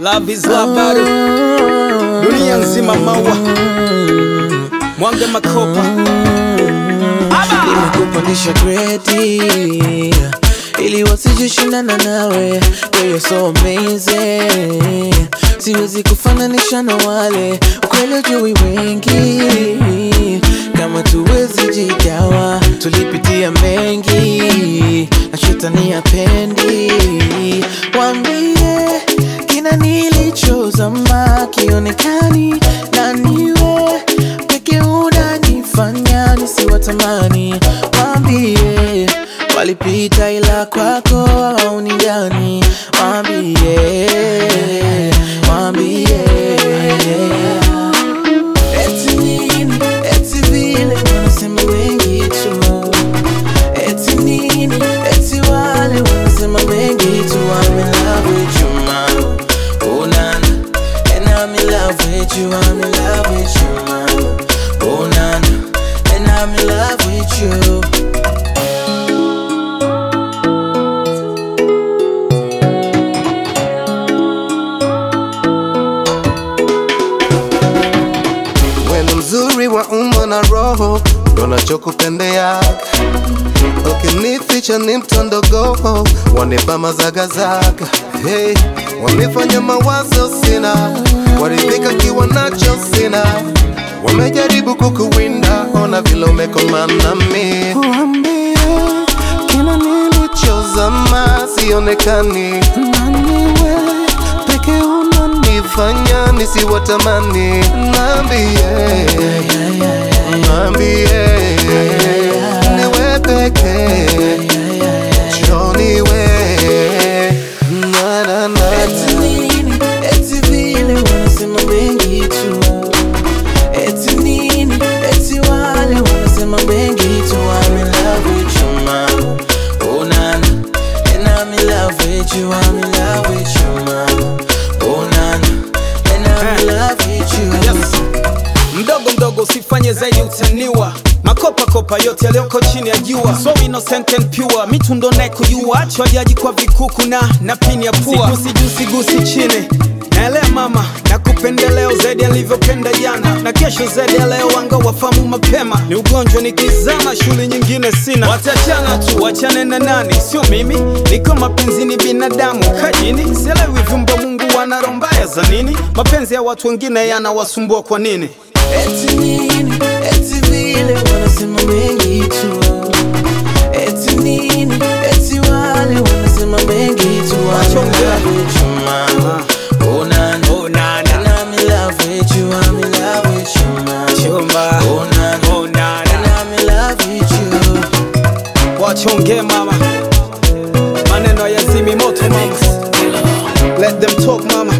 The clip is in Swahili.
Love is love bado dunia nzima maua mwange makopa Aba! nimekupandisha gredi ili wasijishindana nawe Girl, you're so amazing siwezi kufananisha na wale ukweli ujui wengi kama tuwezi jigawa tulipitia mengi na shetani apendi wambie kina nilichozama kionekani na niwe peke unanifanya nisiwatamani wambie walipita ila kwako au ni gani wambie wambie eti nini eti vile wanasema mengi tu eti nini eti wale wanasema mengi tu I'm in love with you mama oh nana and I'm in love with you I'm in love with you mama oh nana and I'm in love with you Wendo mzuri wa umbo na roho ndo nachokupendea ukinificha ni mtondogo wanipa mazagazaga hey, wamefanya mawazo sina waridhika kiwa nacho sina wamejaribu kukuwinda ona vile umekomana mi Waambie kila nilichozama sionekani naniwe peke unanifanya nisiwatamani naambie naambie niwe peke joniwe na na na Eti nini, eti vile wanasema mengi tu Eti nini, eti wale wanasema mengi tu I'm in love with you mama Oh nana And I'm in love with you I'm in love with you mama Oh nana And I'm in love with you Yes. mdogo mdogo usifanye zaidi utaniwa makopa kopa yote yaliyoko chini ya jua so innocent and pure mitundo naye kujua achwa jaji kwa vikuku na na pini ya pua sigusi juu sigusi chini naelea mama na kupendeleo zaidi alivyopenda jana na kesho zaidi ya leo wanga wafamu mapema ni ugonjwa nikizama shule nyingine sina watachana tu wachane na nani sio mimi niko mapenzini binadamu kajini sielewi vyumba mungu wana roho mbaya za nini mapenzi ya watu wengine yanawasumbua kwa nini Eti nini, eti vile wanasema mengi tu Eti nini, eti wale wanasema mengi tu I'm in love with you mama Oh nana, Oh, nana. And I'm in love with you, I'm in love with you mama Chumba. Oh nana, Oh, nana. And I'm in love with you wachonge mama maneno yazimi moto mama let them talk mama